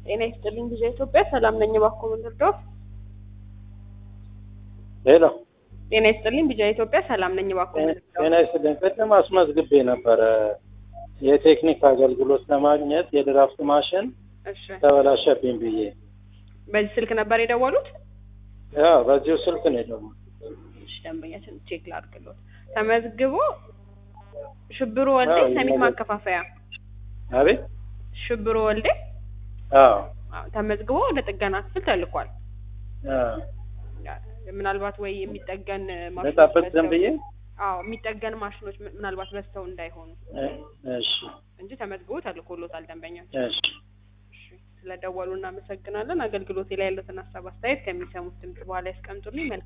ጤና ይስጥልኝ ጊዜ ኢትዮጵያ ሰላም ነኝ። እባክዎ ምን ልርዳዎት? ሄሎ ጤና ይስጥልኝ ቢጃ ኢትዮጵያ ሰላም ነኝ። እባክዎ ምን ልርዳዎት? ጤና ይስጥልኝ። ቅድም አስመዝግቤ ነበረ የቴክኒክ አገልግሎት ለማግኘት የድራፍት ማሽን እሺ ተበላሸብኝ ብዬ። በዚህ ስልክ ነበር የደወሉት? ያው በዚሁ ስልክ ነው የደወልኩት። እሺ ደንበኛችን ቼክ ላድርግልዎት። ተመዝግቦ ሽብሩ ወልዴ አዎ፣ ሰሚት ይመዘግ- ማከፋፈያ አቤት ሽብሩ ወልዴ አዎ አዎ፣ ተመዝግቦ ወደ ጥገና ክፍል ተልኳል። አዎ። ምናልባት ወይ የሚጠገን ማሽኖች ልጠብቅ ዝም በዝተው- ብዬ አዎ የሚጠገን ማሽኖች ም- ምናልባት በዝተው እንዳይሆኑ እ- እሺ እንጂ ተመዝግቦ ተልኮሎታል ደንበኛችን። እሺ እሺ፣ ስለደወሉ እናመሰግናለን። አገልግሎቴ ላይ ያሉትን ሀሳብ አስተያየት ከሚሰሙት ድምጽ በኋላ ያስቀምጡልኝ። መልካም